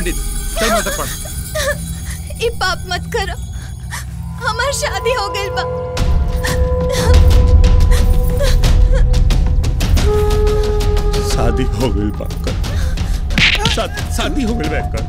पंडित चल मंत्र पढ़ ई पाप मत करो हमार शादी हो गई बा शादी हो गई बाकर शा- शादी हो गई बाकर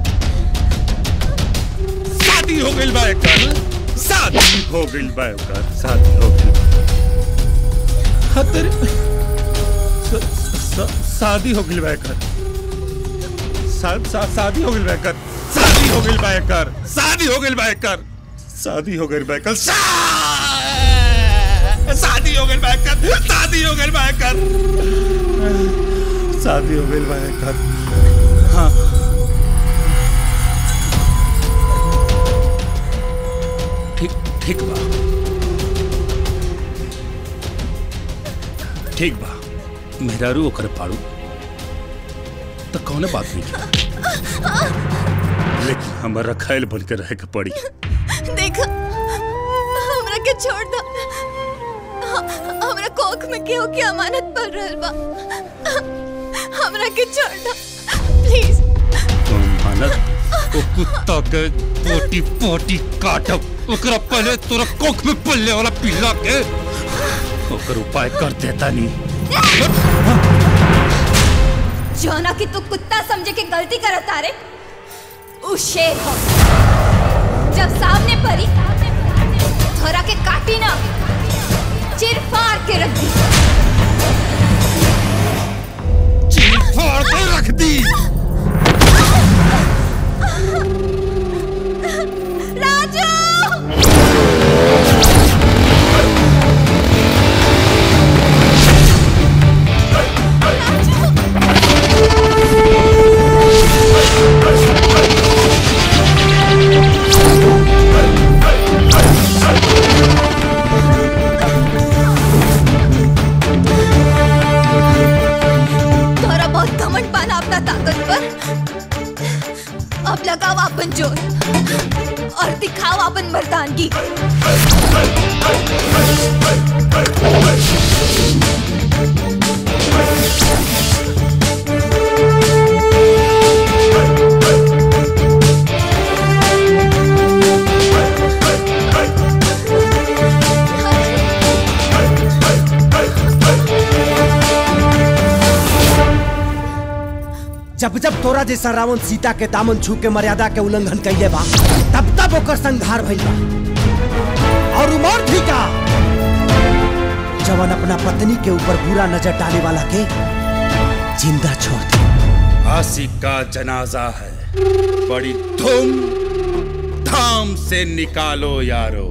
शादी हो गई बाकर शादी हो गई बाकर शादी हो गई हाँ तेरे श- श- शादी हो गई बाकर शा- शा- शादी हो गई बाकर शादी हो गई बाकर शादी हो गई बाकर शादी हो गई बाकर शादी हो गई बाकर शादी हो गई बाकर शादी हो गई भाई कर हाँ ठीक ठीक बा ठीक बा मेहरारू ओकर पाड़ू तो कौन बात नहीं की लेकिन हमारा खैल बन के रहे के पड़ी देखो हमरा के छोड़ दो ह- हमरा कोख में केहू के अमानत पड़ रहल बा हमरा के छोड़ दो प्लीज तुम मानत वो कुत्ता के पोटी पोटी काटब ओकरा पहले तोरा कोख में पल्ले वाला पिल्ला के ओकर उपाय कर देता नहीं जोना कि तू कुत्ता समझे के गलती करत तारे उ शेर हो जब सामने परी थोड़ा के काटी ना चिर फाड़ के रख दी चीर फाड़ के रख दी राजू तोरा बहुत घमंड पाना अपना ताकत पर अब लगाओ अपन जोर और दिखाओ अपन मर्दानगी जब जब तोरा जैसा रावण सीता के दामन छू के मर्यादा के उल्लंघन कैले बा तब तब ओकर संहार भइल बा और उमर भी का जवन अपना पत्नी के ऊपर बुरा नजर डाले वाला के जिंदा छोड़ दे आशिक का जनाजा है बड़ी धूम धाम से निकालो यारो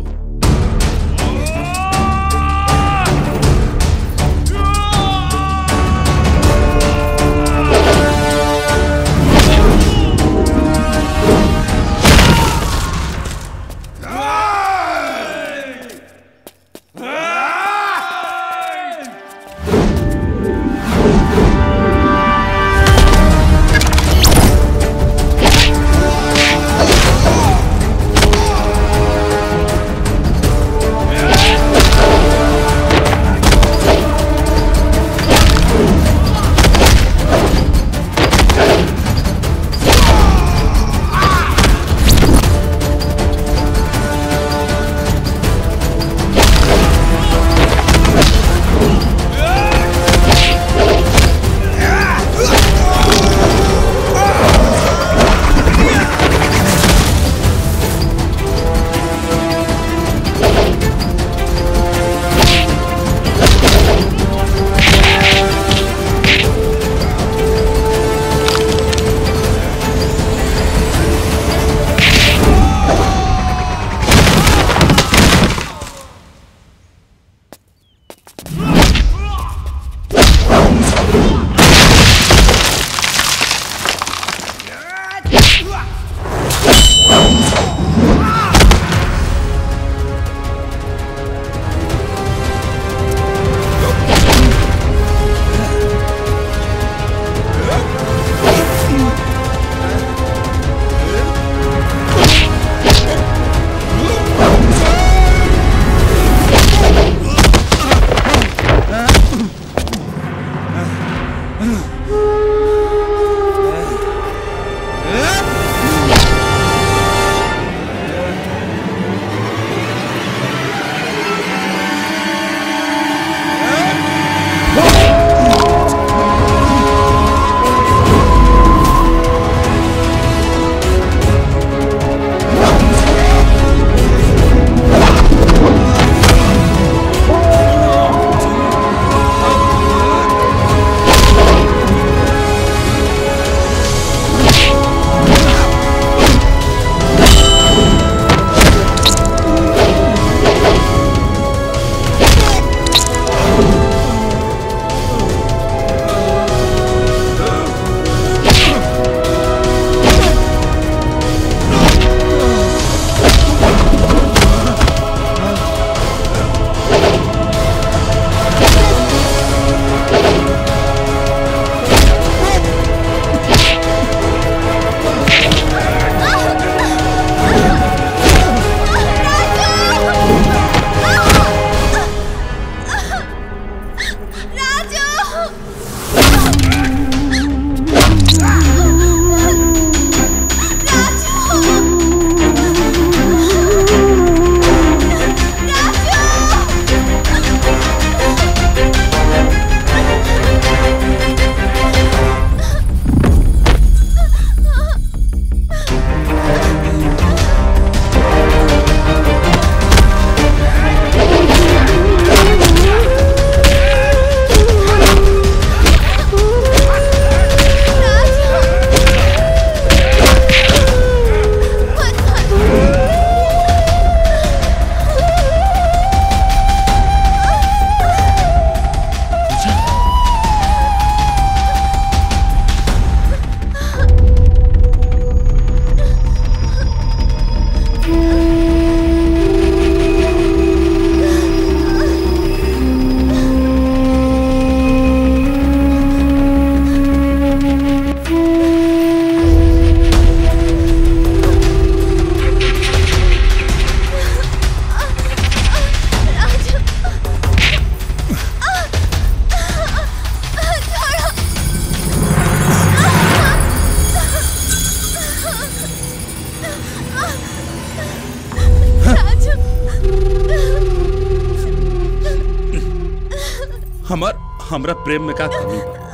हमर हमरा प्रेम में का कमी बा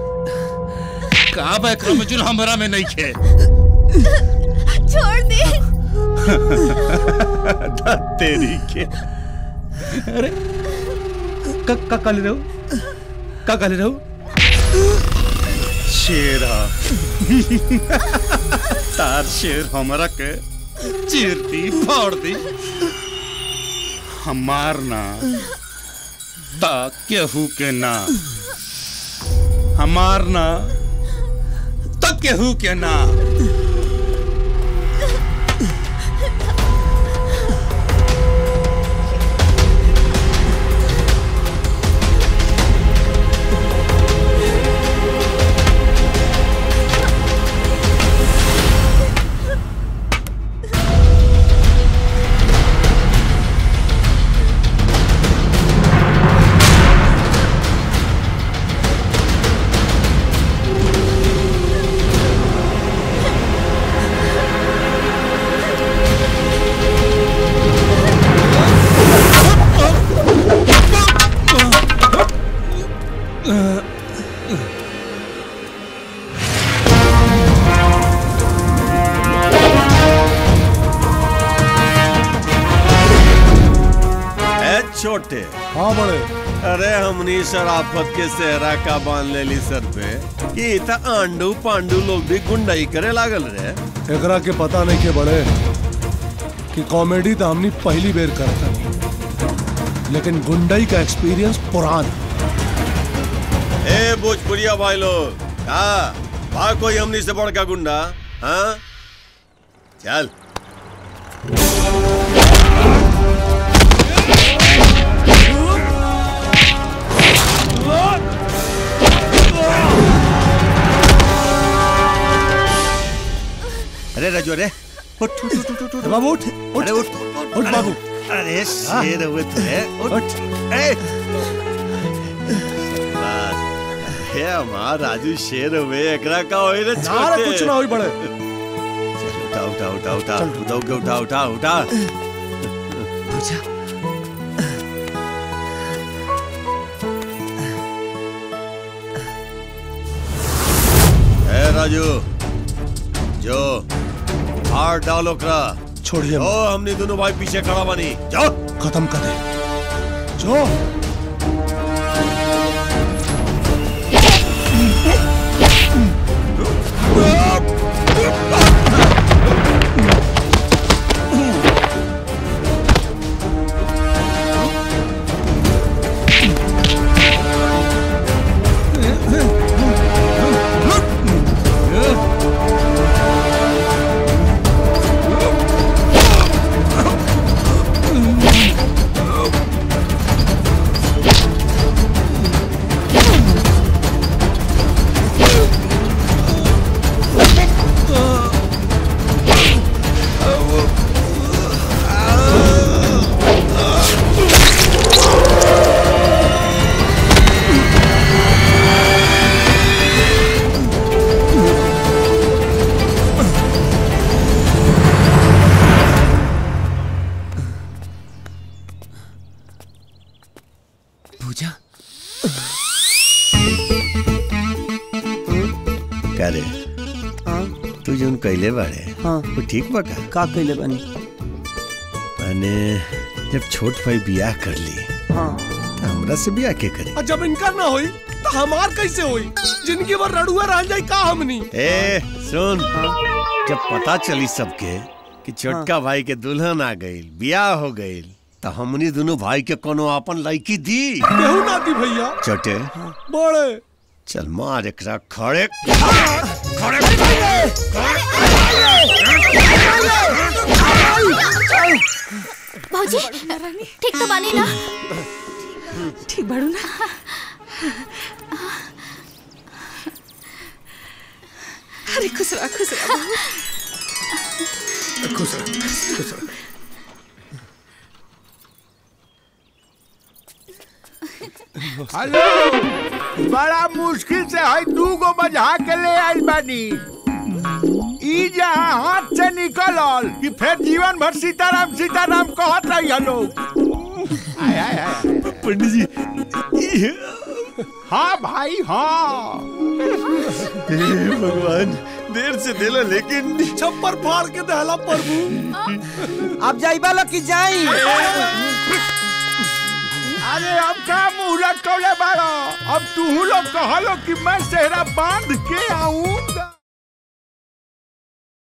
का बा एकरा में जुन हमरा में नहीं खे छोड़ दे धत तेरी के अरे का का काले रहो का काले रहो शेरा तार शेर हमरा के चीर दी फाड़ दी हमार ना ता केहू के ना हमार ना ता केहू के ना है छोटे हाँ बड़े अरे हमनी शराफत के सेहरा का बांध लेली सर पे कि इता आंडू पांडू लोग भी गुंडाई करे लागल रे एकरा के पता नहीं के बड़े कि कॉमेडी तो हमनी पहली बेर करता लेकिन गुंडई का एक्सपीरियंस पुरान ए भोजपुरिया भाई लोग हाँ बा कोई हमनी से बड़का गुंडा हाँ चल अरे राजू अरे उठ उठ उठ उठ उठ, उठ बाबू उठ उठ अरे उठ उठ अरे, बाबू अरे शेर हुए थे उठ ए बस हे हमार राजू शेर हुए एकरा का होई रे ना रे कुछ ना होई बड़े उठा उठा उठा उठा उठा उठा उठा उठा उठा ए राजू जो हार डालो करा छोड़िए ओ हमने दोनों भाई पीछे खड़ा बनी जाओ खत्म कर दे जो पूजा का रे तू जोन कैले बाड़े हाँ वो ठीक बा का का कैले बनी मैंने जब छोट भाई बियाह कर ली हाँ तो हमरा से बियाह के करी और जब इनका ना होई तो हमार कैसे होई जिनकी बार रड़ुआ रह जाई का हमनी ए सुन जब पता चली सबके कि छोटका भाई के दुल्हन आ गई बियाह हो गई तो हमनी दोनों भाई के कोनो अपन लड़की दी केहू ना दी भैया छोटे बड़े चल मार एकरा खड़े भौजी ठीक तो बानी ना ठीक बाड़ू ना अरे खुश रहा खुश रहा बाबू। खुश रह खुश रह हेलो बड़ा मुश्किल से है दू गो बजा के ले आइल बानी ई जहाँ हाथ से निकलल कि फिर जीवन भर सीताराम सीताराम कहत रही लोग आय, आय, आय। पंडित जी हाँ भाई हाँ भगवान देर से दिला लेकिन छप्पर फाड़ के दहला प्रभु अब जाइबा लो कि जाई अरे अब का मुंह लटकौले बाड़ो अब तू लोग कहलो कि मैं सेहरा बांध के आऊं